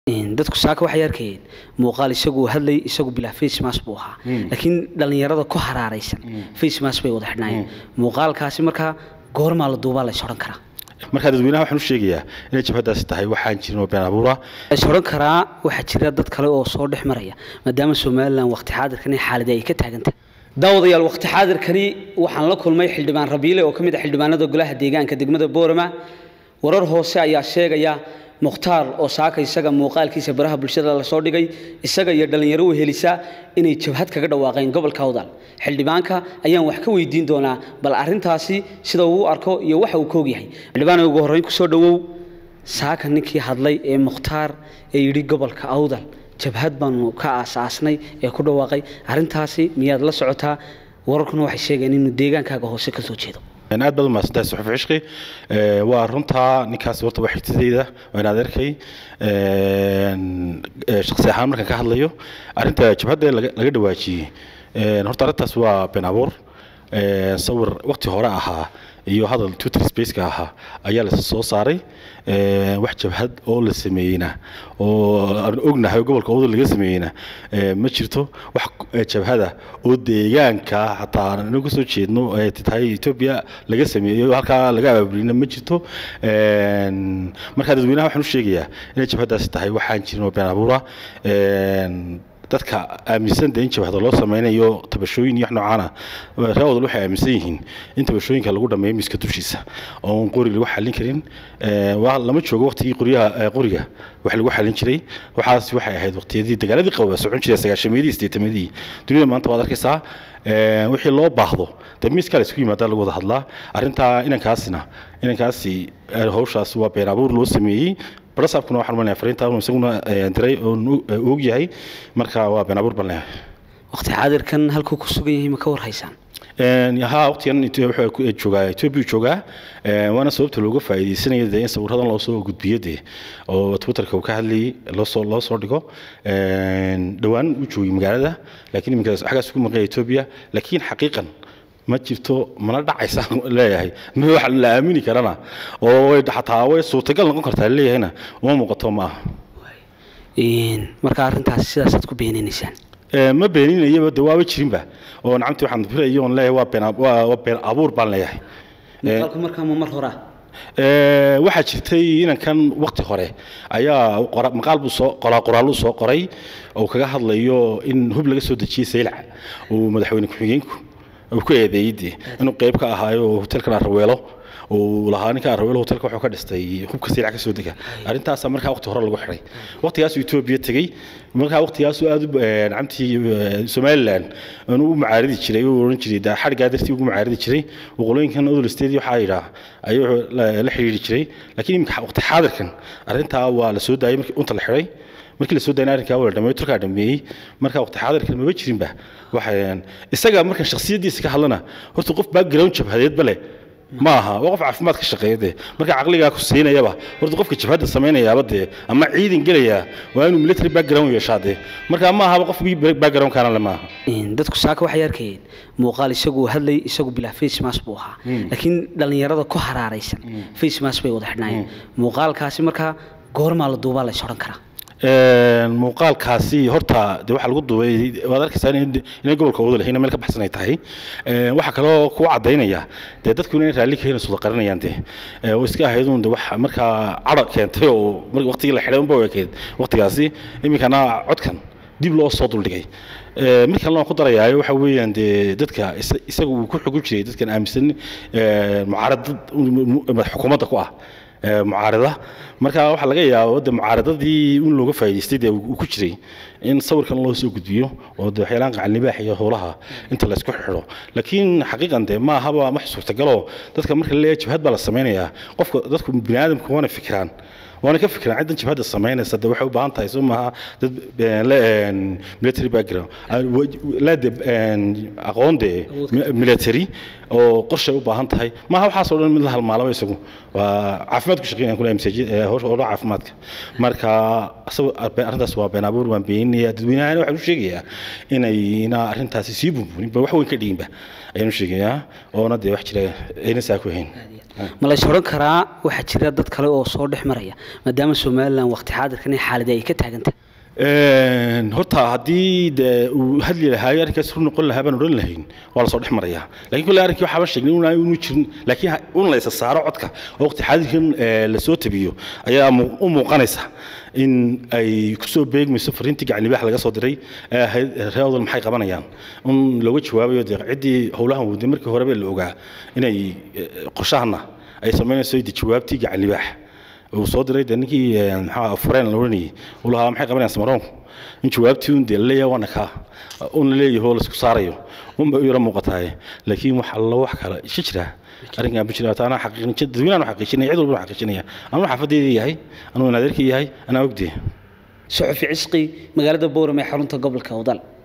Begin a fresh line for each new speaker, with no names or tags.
dadku saaka waxay arkayeen muuqaal isagu hadlay isagu bilaa facemas buu ahaa laakiin dhallinyarada ku haraaraysan facemas bay wada xidhnaayeen muuqaalkaasi markaa goormaa la duubaa la is odhan karaa
markaa dadweynaha waxaan u sheegayaa inay jabhadaasi tahay waxaan jirin oo been abuura
is odhan karaa waxaa jira dad kale oo soo dhex maraya maadaama somalilan waqti xaadirkan xaaladii ay ka taagantahay daawadayaal waqti xaadirkani waxaan la kulmay xildhibaan rabiile oo ka mid ah xildhibaanada golaha deegaanka degmada boorama warar hoose ayaa sheegaya mukhtaar oo saaka isaga muuqaalkiisa baraha bulshada lasoo dhigay isaga iyo dhallinyaro u helisa inay jabhad kaga dhawaaqeen gobolka awdal xildhibaanka ayaan wax ka weydiin doonaa bal arintaasi sida uu u arko iyo waxa uu ka ogyahay xildhibaan ugu horreyn kusoo dhowow saaka ninkii hadlay ee mukhtaar ee yidhi gobolka awdal jabhad baanu ka aasaasnay ee ku dhawaaqay arintaasi miyaad la socotaa wararkuna waxay sheegeen inuu deegaankaaga hoose ka soo jeedo
aad baad umahadsantahay suxuf cishqi waa runtaa ninkaasi horta waa xigtadayda waa inaad arkay shaksi ahaan markaan ka hadlayo arrinta jabhadda laga dhawaajiyey horta arrintaas waa been abuur sawir waqti hore ahaa iyo hadal twitter spaceka ahaa ayaa la soo saaray wax jabhad oo la sameeyeyna oo aan ognahay gobolka awdal laga sameeyeyna ma jirto wax jabhada oo deegaanka xataa anagu kasoo jeedno ay tahay etoobiya laga sameeyo halkaa laga abaabulina ma jirto markaa dadweynaha waxaan u sheegayaa inay jabhadaasi tahay waxaan jirin oo been abuura dadka aaminsan in jabhada loo sameynayo tabashooyin iyo wax noocaana reer wadal waxay aaminsan yihiin in tabashooyinka lagu dhameeyo miiska dushiisa oon qori lagu xallin karin lama joogo waqtigii qoryaha qoriga wax lagu xallin jiray waxaas waxay ahayd waqtiyadii dagaaladii qababa socon jiray sagaashameedii sideetameedii dunida maanta waad arkaysaa wixii loo baahdo dee miiskaa la isku yimaadaa lagu wada hadlaa arrintaa inankaasina inankaasi hawshaas waa been abuur loo sameeyey barasaabkuna waxaan malaya fariinta inuu isaguna diray oon og yahay marka waa been abuur baan leeyahay
waqti xaadirkan halkuu ku sugan yahay ma ka war haysaan
haa waqtigan wuxuu joogaa etoobiya joogaa waana sababta looga faa'iidaysanaya dee in sawiradan loo soo gudbiyo dee oo twitterka uu ka hadlayay loosoo loo soo dhigo dhowaan uu joogay magaalada laakiin iminka xaggaas ugu maqaya etoobiya laakiin xaqiiqan ma jirto mana dhacaysa leeyahay ma wax la aamini karana oo xataa way suurtagal noqon kartaa leeyahayna uma muuqato ma aha
marka arrintaas sidaasaad ku beeninaysaan
ma beeninayaba de waaba jirinba oo nacamtii waxaan filayo oon leeyahay waa been waa been abuur baan leeyahay
muuqaalku markaa ma mar horaa
waxaa jirtay inankan waqti hore ayaa maqaal buu soo qoraa qoraaluu soo qoray oo kaga hadlayo in hub laga soo dejiyey saylac uu madaxweyne ku-xigeenku uu ku eedeeyey dee inuu qayb ka ahaayo hotelkan arraweelo uu lahaa ninka arraweelo hotelka wuxuu ka dhistay hubka saylac ka soo dega arrintaasa markaa waqti hore lagu xiray waqtigaasuu etoobiya tegey markaa waqtigaasuu aad u nacamtii somaliland u macaaridi jiray uu oran jiray daa xadhigaa dartii ugu macaaridi jiray waqooyinkan odol state waxaa yidhaa ayuu la xidhiiri jiray laakiin iminka waqti xaadirkan arrintaa waa la soo daayay markii unta la xiray markii la soo daynay arrinkaa waa la dhameeyey turkaa dhameeyey marka waqti xaadirkan maba jirinba waxay isaga marka shakhsiyaddiisa ka hadlana horta qof background jabhadeedba leh ma aha waa qof caafimaad ka shaqeeya dee marka caqligaa ku siinayaba horta qofka jabhadda samaynayaaba dee ama ciidan gelaya waa inuu military background yeeshaa dee marka ma ahaba qofkii background kaana le ma aha
dadku saaka waxay arkayeen muuqaal isagu hadlay isagu bilaa facemas buu ahaa laakiin dhallinyarada ku haraaraysan facemas bay wada xidhnaayeen muuqaalkaasi markaa goormaa la duubaa la is odhan karaa
muuqaalkaasi horta de waxaa lagu duubay waad arkaysaa inay gobolka wada lahayn meel ka baxsan ay tahay waxaa kaloo ku cadaynaya dee dadku inay raalli ka helayso wada qarinayaan dee oo iska ahaydun de wax markaa cadha keentay oo waqtigii la xidhay unba ekeed waqtigaasi iminkana codkan dib loo soo duldhigay mid kalena waan ku darayaayo waxa weeyaan dee dadka isaga uu ku xugu jiray dadkan aaminsan mucaaradad xukuumadda ku ah mucaarada marka waxaa laga yaaba de mucaaradadii in looga faa'idaystay dee uu ku jiray in sawirkan loo soo gudbiyo oo de waxyaalaan qacan libaax iyo howlaha inta la isku xidho laakiin xaqiiqan de ma ahaba wax suurtagaloo dadka marka la leeyahay jabhad baa la samaynayaa qofka dadku bini aadamku waana fikiraan waana ka fikiraan ciddan jabhadda samaynaysa de waxay u baahan tahay soo maaha dad military background la de aqoon de military oo qorshay u baahan tahay maaha waxaas oo dhan mid la halmaalaba isagu waa caafimaad ku shaqeynayaan kule howlaha caafimaadka marka arrintaas waa been abuur waan beeninaya dadweynahana waxaan u sheegayaa inayna arrintaasi sii bunbuninba wax weyn ka dhiginba ayaan u sheegayaa oona dee wax jira ayna saa ku hayn
ma la is odhan karaa waxaa jira dad kale oo soo dhex maraya maadaama somalilan waqti xaadirkan xaaladii ay ka taaganta
horta haddii de uu hadli lahaayo arrinkaas ru noqon lahaa baan odhan lahayn waa lasoo dhex maraya lakiin kolle arrinkii waxaaba sheegnay una inu jirin laakiin un la isa saaro codka oo waqti xaadirkan lasoo tabiyo ayaa u muuqanaysa in ay kusoo beegmayso fariintii gacanibaax laga soo diray ee ahayd reer odol maxay qabanayaan un looga jawaabayo dee ciddii howlahan waday markii horeba la ogaa inay qoshahana ay samaynayso de jawaabtii gacanibaax uu soo diray de ninkii maxaa fureen la oranayay uu lahaa maxay qabanayaan samaroonku in jawaabtii un dee la leeyahay waana kaa un la leeyahay oo laisku saarayo unba u yara muuqatahay laakiin wax allo wax kale isha jira arrinkan ma jira taana xaqiiqin dadweynahan xaqiijinaya cid walba xaqiijinaya anuu xaafadeeda yahay anuu naadeerka yahay anaa ogdee
suxufi cisqi magaalada boorame ee xarunta gobolka awdal